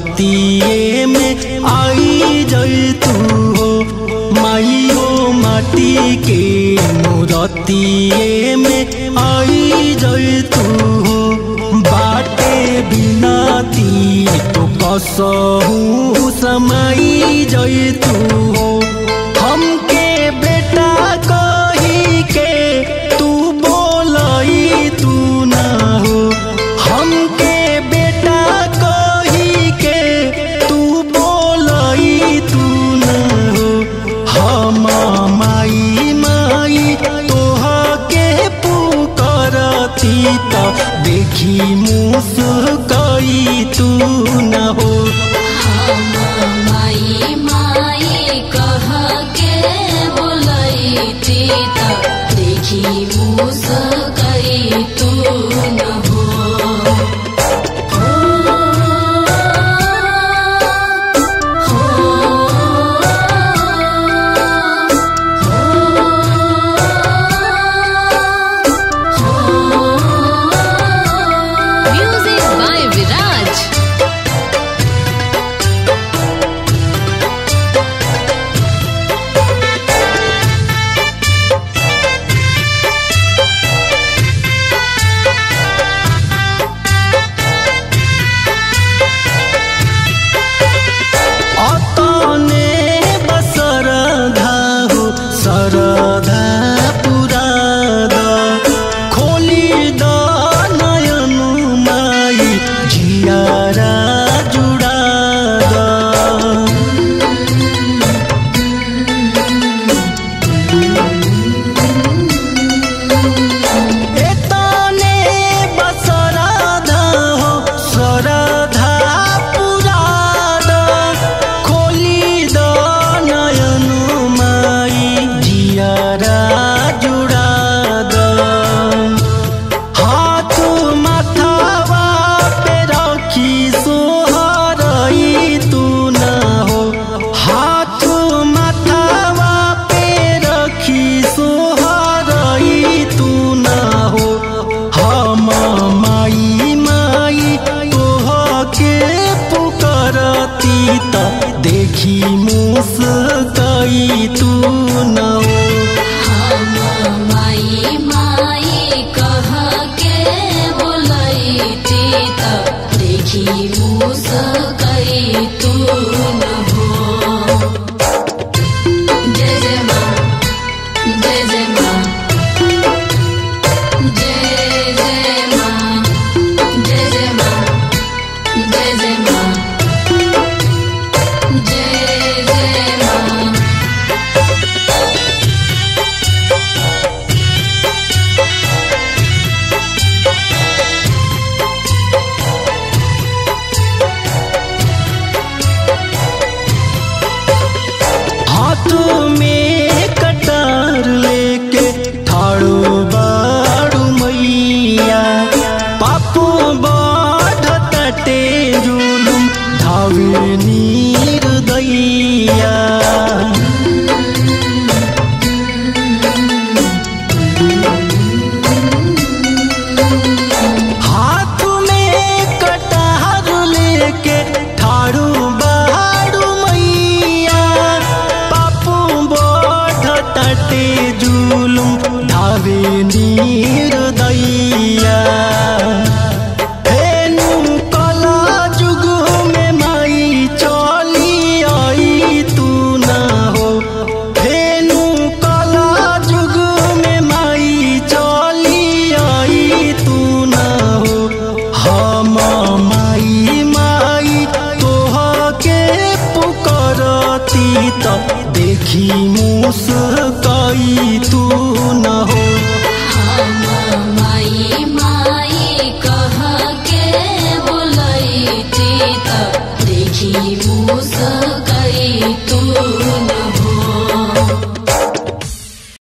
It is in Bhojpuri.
रतिए में आई जई तू हो माई हो माटी के मूरतिए में आई जई तू हो बाटे बिना ती तो कसहू समाई जई तू हो हमके बेटा कही के तू बोलई तू ना हो हमके बेटा कही के तू बोलई तू ना हो हम माई माई तोह के पुकरती त देखी मुस्कई तू न हो माई माई कह के बोलैती त देखी मुस्कई तू न हो Music by Viraj. अतने बसरधा हो सरधा पुराद खोली द नयनु माई झियारा जुडाद एतने बसरधा हो सरधा पुराद खोली द नयनु माई जियारा जुडाद हाथ माथावा पे रखी सोहरई तू न हो हाथ माथावा पे रखी सोहरई तू न हो हम माई माई तोह के पुकरती त देखी मुस्कई तू न हो हम माई माई कह के बोलैती त देखी मुस्कई तू न हो जय जय माँ जय जय माँ जय जय माँ जय जय माँ जय जय माँ जय जय माँ हाथ में कटार लेके ठाड़ो बाड़ू मैया पापो बाढ़ तटे जुलुम धावे नीर दैया हाथ में कटार लेके ठाड़ू बाड़ू मैया पापू बोठ तटे जुलुम धावे नीर दैया हेनु कला जुग में माई चली आई तू ना हो हेनु कला जुग में माई चली आई तू ना हो हम माई माई तोह के पुकरती त देखी मुस्कई तू न हो हम माई माई कह के बोलैती त देखी मुस्क